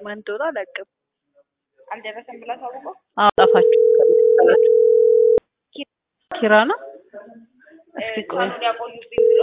ማን እንደሆነ አላውቅም። አልደረሰም ብላ ታውቀው አዎ ጠፋችሁ ከመሰላችሁ። ኪራ ነው። እስኪ ቆይ ሳሎን ያቆዩብኝ ብሎ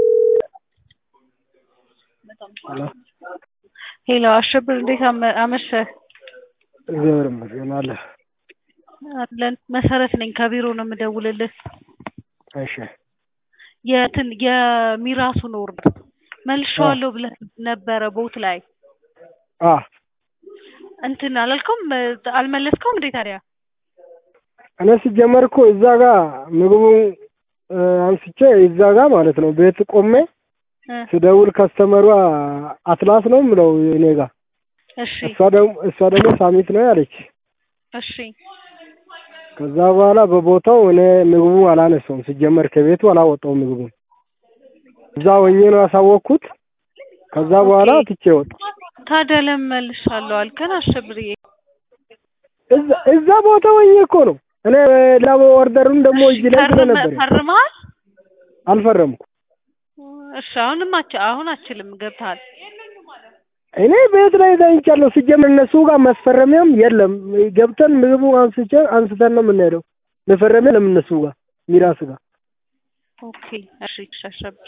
ሄሎ አሸብር እንዴት አመ- አመሸህ? እግዚአብሔር ይመስገን አለ። አለን መሰረት ነኝ ከቢሮ ነው የምደውልልህ። እሺ የትን የሚራሱን ኦርደር መልሼዋለሁ ብለህ ነበረ ቦት ላይ አ እንትን አላልከውም አልመለስከውም እንዴ ታዲያ? እኔ ሲጀመር እኮ እዛ ጋር ምግቡን እ፣ አንስቼ እዛ ጋር ማለት ነው ቤት ቆሜ እ፣ ስደውል ከስተመሯ አትላስ ነው የምለው እኔ ጋር እሺ እሷ ደግሞ እሷ ደግሞ ሳሚት ነው ያለች። እሺ ከዛ በኋላ በቦታው እኔ ምግቡ አላነሳውም ሲጀመር ከቤቱ አላወጣውም ምግቡን እዛ ሆኜ ነው ያሳወቅኩት። ከዛ በኋላ ኦኬ። ትቼ ወጣ። ታዲያ ለምን መልሻለሁ አልከን አሸብርዬ? እዛ እዛ ቦታ ሆኜ እኮ ነው እኔ ላቦ ኦርደሩን ደግሞ እጅ ላይ ፈርመ- ስለነበር ፈርመሃል? አልፈረምኩ። እሺ አሁንም አች አሁን አችልም ገብተሃል። እኔ ቤት ላይ ተኝቻለሁ። ሲጀምር እነሱ ጋር ማስፈረሚያም የለም። ገብተን ምግቡ አንስቼ አንስተን ነው የምንሄደው። መፈረሚያ የለም እነሱ ጋር ሚራስ ጋር። ኦኬ እሺ ሻሸብር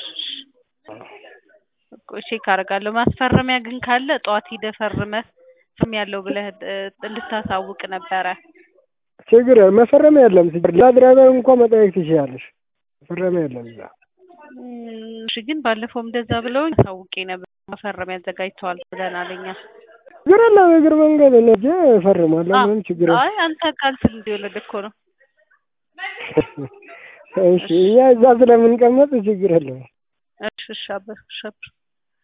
ቆይ ቼክ አደርጋለሁ። ማስፈረሚያ ግን ካለ ጠዋት ሂደህ ፈርመህ ስም ያለው ብለህ እ፣ እንድታሳውቅ ነበረ። ችግር መፈረሚያ የለም። ሲጀምር ሌላ ድራይቨር እንኳን መጠየቅ ትችላለሽ። መፈረሚያ የለም እዛ። እም፣ እሺ ግን ባለፈው እንደዛ ብለውኝ አሳውቄ ነበር። መፈረሚያ አዘጋጅተዋል ብለናል እኛ። ችግር የለም። እግር መንገድ ነጄ እፈርማለሁ። ምንም ችግር የለም። አይ አንተ ካንስል እንዲወለድ እኮ ነው። እሺ እኛ እዛ ስለምንቀመጥ ችግር የለም። እሺ እሺ አበ- እሺ አብር